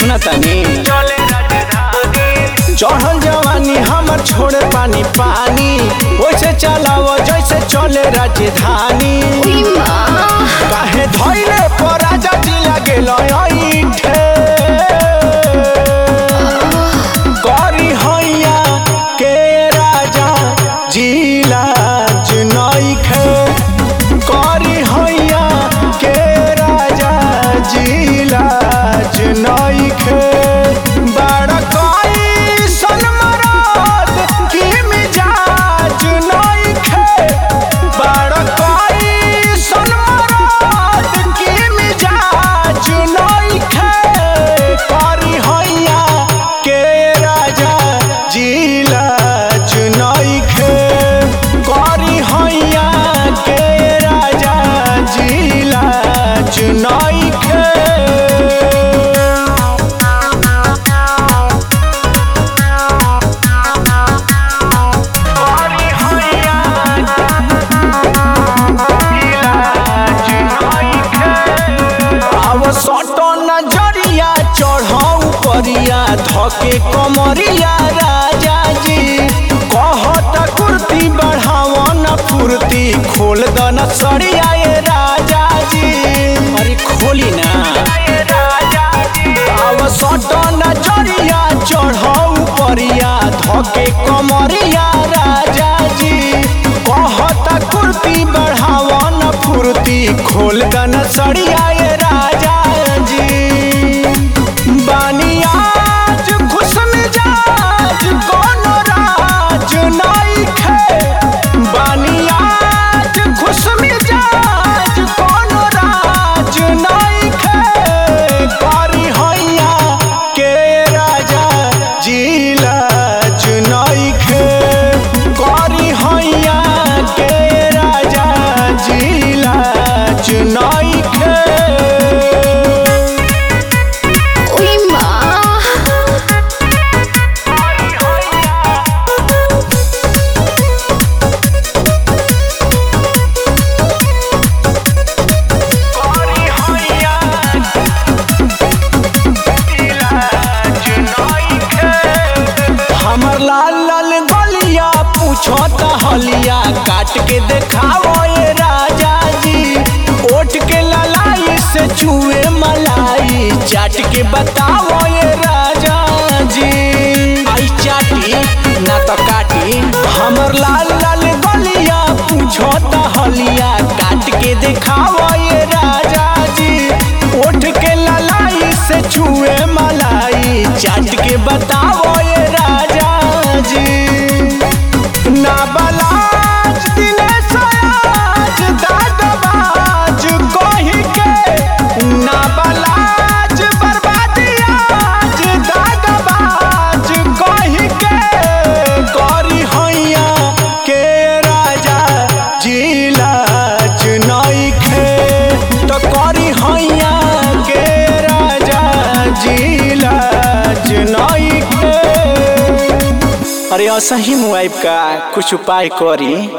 सुना तानी चढ़ल जवानी हमर छोड़े पानी पानी वैसे चलाव जैसे चले राजधानी काहे धैले पर राजा जी लगे लईठे करी हैया के राजा जिला जुनैखे करी हैया के राजा जिला जुनैखे बड़ कई सनमरात की मिजाज नैखे बड़ कई सनमरात की मिजाज नैखे करी हैया के राजा जिला जुनैखे करी हैया के राजा जिला जुनैखे अब सटो नजरिया चढ़ाऊ परिया धके कमरिया राजा जी कहत कुर्ती बढ़ाव न फुर्ती खोल द न सरिया ये राजा जी अरे खोली ना अब सटो नजरिया चढ़ाऊ परिया धके कमरिया राजा जी कहत कुर्ती बढ़ाव न फुर्ती खोल द न सरिया ये राजा जी बानी आज खुश मिजाज कोनो राज नइखे बानी आज खुश मिजाज कोनो राज नइखे करी हैया के राजा जिला जुनैखे करी हैया के राजा जिला जुनैखे हमर लाल लाल गलिया पूछो त हलिया काट के देखाओ ये राजा जी ओट के ललाई से चूहे मलाई चाट के बताओ ये राजा जी आई चाटी ना तो काटी हमर लाल लाल गलिया पूछो त हलिया काट के देखाओ ये राजा जी ओठ के ललाई से छुए मलाई चाट के बताओ ये राजा जी ना बलाज दिनेश आज दागबाज कही के ना बलाज बर्बादी आज दागबाज कही के करी हैया के राजा जिला जुनैखे तो करी हैया के राजा जिला जुनैखे अरे असही मुआइब का कुछ उपाय करी